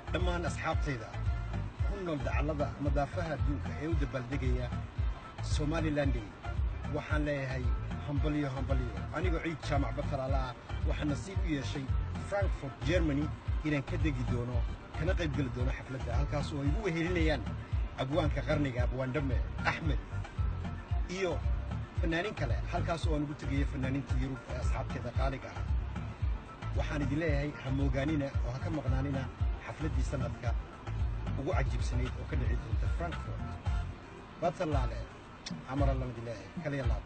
dhammaan asxaabtayda ku nool dacallada madaafaha adduunka ee u dabaaldegaya somalilan day waxaan leeyahay hambalyo hambalyo anigoo ciid jaamac batalaala ah waxaa nasiib u yeeshay frankfort germany inaan ka degi doono kana qaybgeli doono xafladda halkaas oo ay igu wehelinayaan abwaanka qarniga abwaandhame axmed iyo fannaanin kale halkaas oo aan ugu tegaya fannaaniinta yurub ee asxaabteeda qaaliga ah waxaan idin leeyahay ha moogaanina oo ha ka maqnaanina xafladdii sannadka ugu cajiibsanayd oo ka dhici doonta frankfort batalaale camar allaan idin leeyahay kaliya laab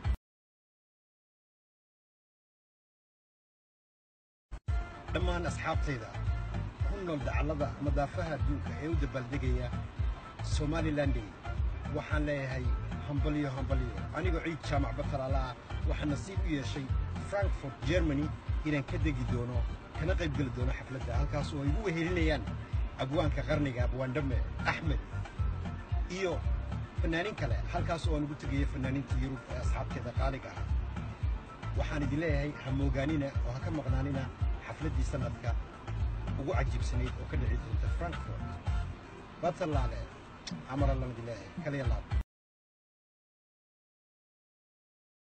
dhammaan asxaabtayda ku nool dacallada madaafaha adduunka ee u dabaaldegaya somalilan day waxaan leeyahay hambalyo hambalyo anigoo ciid jaamac batalaala ah waxaa nasiib u yeeshay frankfort germany inaan ka degi doono kana qaybgeli doono xafladda halkaas oo ay igu wehelinayaan abwaanka qarniga abwaandhame axmed iyo fannaanin kale halkaas oo aan ugu tegaya fannaaniinta yurub ee asxaabteeda qaaliga ah waxaan idin leeyahay ha moogaanina oo ha ka maqnaanina xafladdii sannadka ugu cajiibsanayd oo ka dhici doonta frankfort batalaale camar allaan idin leeyahay kaliya laab